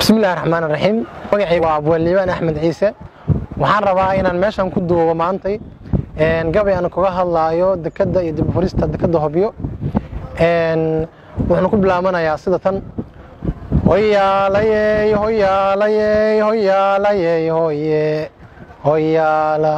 bismillahi raxmaan raxiim magacayga waa abwaliibaan axmed ciise waxaan rabaa inaan meeshan ku duubo maantay gabay aan kaga hadlaayo dekadda iyo dibufurista dekadda hobyo wuxuuna ku bilaabanayaa sida tan hoyaalayey hoyaalayey hoyaalayey hoye hoyaala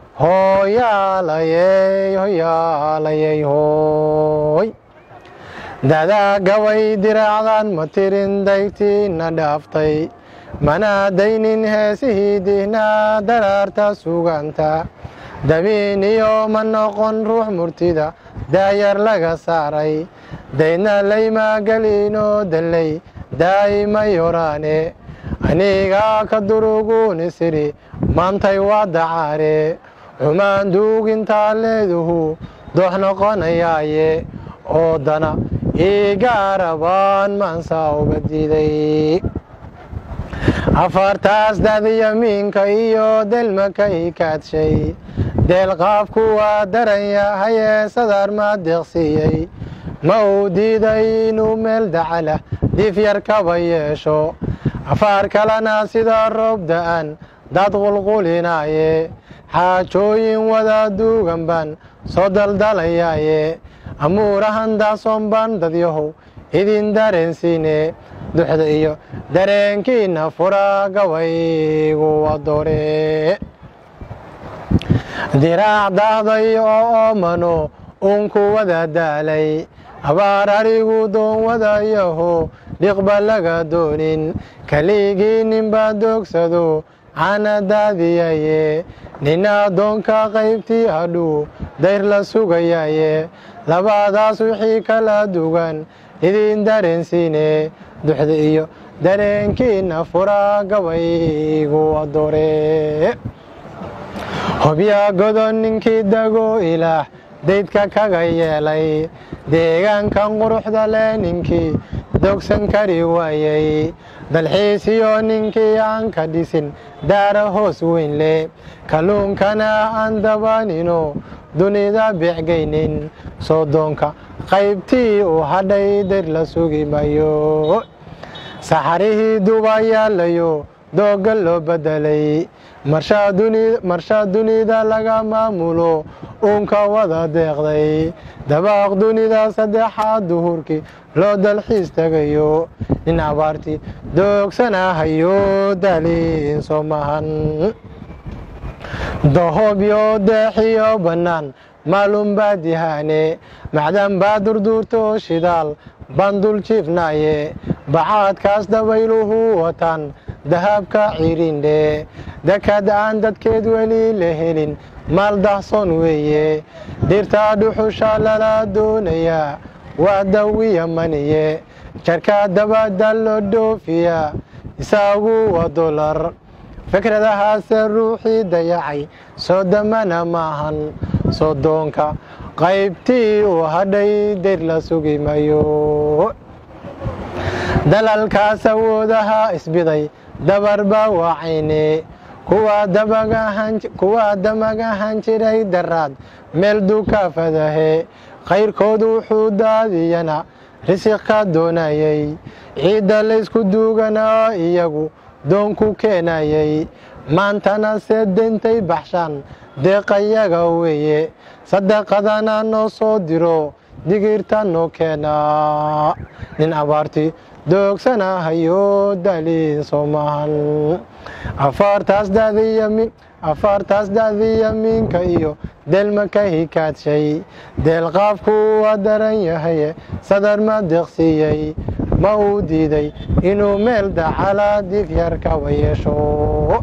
hoyaalayey hoyaalayey hoy dadaa gabay diraacdan ma tirin daygtiina dhaaftay mana daynin heesihii dihnaa daraarta suganta dabiin iyo ma noqon ruux murtida daayar laga saaray daydna laymaagelinoo dallay daa'ima yoraane anigaa ka duruguuni siri maantay waa dacaare xumaan duugintaa leeduhu doox noqonayaaye oo dana igaarabaan maansaa uga diiday afartaas daadiyamiinka iyo delmaka i kaadshay deelqaafku waa daran yahayee sadar maa deeqsiiyey ma uu diiday inuu meel dacalah diif yar kaba yeesho afaar kalena sida roob da'an dad qulqulinaaye xaajooyin wada duugan baan soo daldalayaaye amuurahan daasoon baan dadyahow idin dareensiine duxda iyo dareenkiinna fura gabaygu wadoore diraac daahday oo oomano uunku wada daalay abaar arigu doon wadayaho dhiqba laga doonin kaligii ninbaa doogsado cana daadiyaye nina addoonka qaybtii hadhuu dayr la sugayaaye labadaas wixii kala dugan idin dareensiine duxda iyo dareenkiinna fura gabaygu wadoore hobya godon ninkii dago ilaah daydka kaga yeelay deegaankan quruxda leh ninkii dogsan kari waayey dalxiisiyo ninkii aan ka dhisin daara hoos weyn leh kalluunkana aan dabanino dunida beecgaynin soodoonka qaybtii uu hadhay dar la sugi mayo saxarihii duba yaalayo doogga loo bedelay marshaa dunida laga maamulo uunka wada deeqday dabaaq dunida saddexaad duhurkii loo dalxiis tegayo nin abaartii doogsanahayo daaliin soo mahan dahobyo deexiyo bannaan maalum baa dihaane macdan baa durduurto shidaal baan dul jiifnaaye bacaadkaas dabayluhu wataan dahabka cirindhe dekad aan dadkeed weli la helin maal dahsoon weeye dhirtaa dhuxusha lala doonayaa waa dawiya maniye jarkaa dabada loo dhoofiyaa isaagu waa dolar fikradahaase ruuxii dayacay soo damana maahan soodoonka qaybtii uu hadhay dayr la sugi mayo dalalkaas awoodaha isbiday dabarba waacayne kuwaa damag ahaan jiray daraad meel dukaafadahe kayrkood wuxuu daadiyana risiq ka doonayey ciidda laysku duuganaa iyagu doonku keenayey maantana see dentay baxshaan deeqayaga weeye sadaqadana noo soo diro digirta noo keenaa nin abaarti doogsanahayo daliin soo maahan afaartaas daadiyamiinka iyo deelmaka hikaadshay deelqaafku waa daran yahaye sadar ma deeqsiiyey ma uu diiday inuu meel dacala dif yar kaba yeesho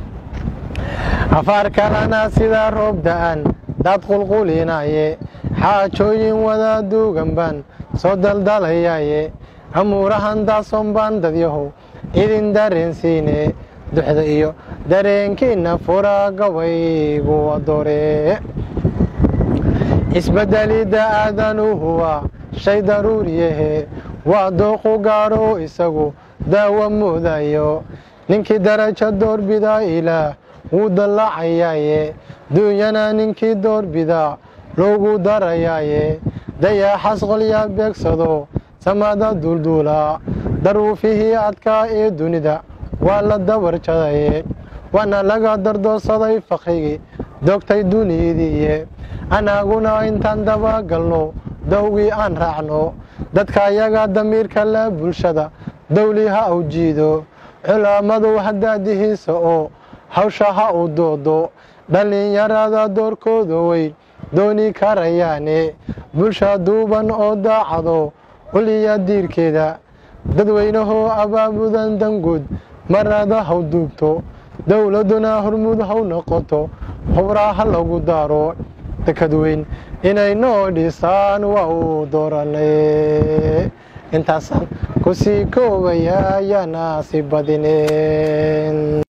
afaar kalena sida roob da'an dad qulqulinaaye xaajooyin wada duugan baan soo daldalayaaye amuurahan daasoon baan dadyahow idin dareensiine duxda iyo dareenkiinna fura gabaygu wadoore isbedelidda aadanuhu waa shay daruuriyahe waa dooqu gaadho isagu daawa moodayo ninkii darajo doorbida ilaah wuu dallacayaaye duunyana ninkii doorbida loogu darayaaye dayaxas qolya beegsado samada duulduula daruufihii adkaa ee dunida waa la dawarjadaye waana laga dardoorsaday fakhrigii dogtay duniyidiiye annaguna intaan dabagalno dawgii aan raacno dadka ayaga damiirka la bulshada dawli ha u jiido culammadu hadaadihiisa oo hawsha ha u doodo dhallinyarada doorkooda weyn dooni karayaane bulsha duuban oo daacado uliya diirkeeda dadweynahoo abaabudan danguud marada haw duubto dowladduna hormuud haw noqoto hubraa ha lagu daaro dekad weyn inay noo dhisaan waa uu dooranay intaasaan ku sii koobaya ayaana si badineen